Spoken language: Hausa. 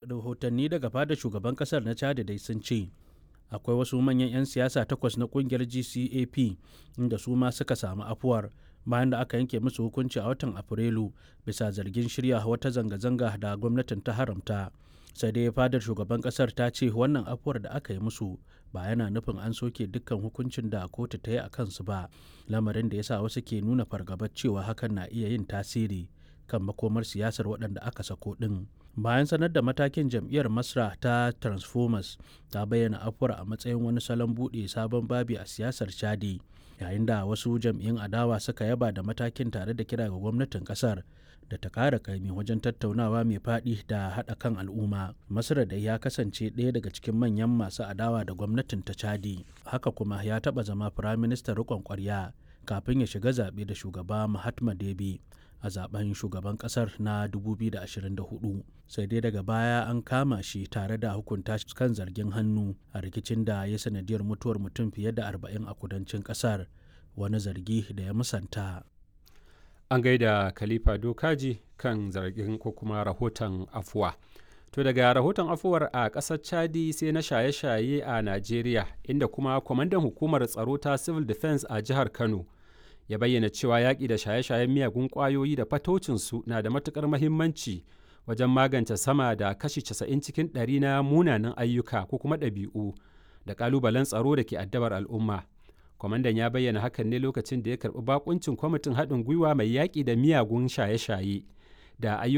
rahotanni daga fadar shugaban kasar na chad dai sun ce akwai wasu manyan 'yan siyasa takwas na kungiyar gcap inda su ma suka samu afuwar bayan da aka yanke musu hukunci a watan afrilu bisa zargin shirya wata zanga-zanga da gwamnatin ta haramta sai dai fadar shugaban kasar ta ce wannan afuwar da aka yi musu ba yana nufin an soke dukkan hukuncin da kotu ta yi a kansu ba lamarin da ya sa wasu ke nuna fargabar cewa hakan na iya yin tasiri kan makomar siyasar waɗanda aka sako ɗin bayan sanar da matakin jam'iyyar masra ta transformers ta bayyana afuwar a matsayin wani salon buɗe sabon babi a siyasar chadi yayin da wasu jam'iyyun adawa suka yaba da matakin tare da kira ga gwamnatin kasar da ta kara kaimi wajen tattaunawa mai faɗi da haɗa kan al'umma masar da ya kasance ɗaya daga cikin manyan masu adawa da gwamnatin ta chadi haka kuma ya taɓa zama firaministan riƙon ƙwarya kafin ya shiga zaɓe da shugaba mahatma debi a zaben shugaban kasar na 2024 sai dai daga baya an kama shi tare da hukunta shi kan zargin hannu a rikicin da ya sanadiyar mutuwar mutum fiye da 40 a kudancin kasar wani zargi da ya musanta an gaida khalifa dokaji kan zargin ko kuma rahoton afuwa to daga rahoton afuwar a ƙasar chadi sai na shaye-shaye a najeriya inda kuma kwamandan hukumar tsaro ta civil defense a jihar kano ya bayyana cewa yaƙi da shaye-shayen miyagun ƙwayoyi da fatocinsu na da matuƙar mahimmanci wajen magance sama da kashi 90 cikin ɗari na munanan ayyuka ko kuma ɗabi'u da ƙalubalen tsaro da ke addabar al'umma. Kwamandan ya bayyana hakan ne lokacin da ya karɓi bakuncin kwamitin haɗin gwiwa mai yaƙi da miyagun shaye-shaye da ayyuka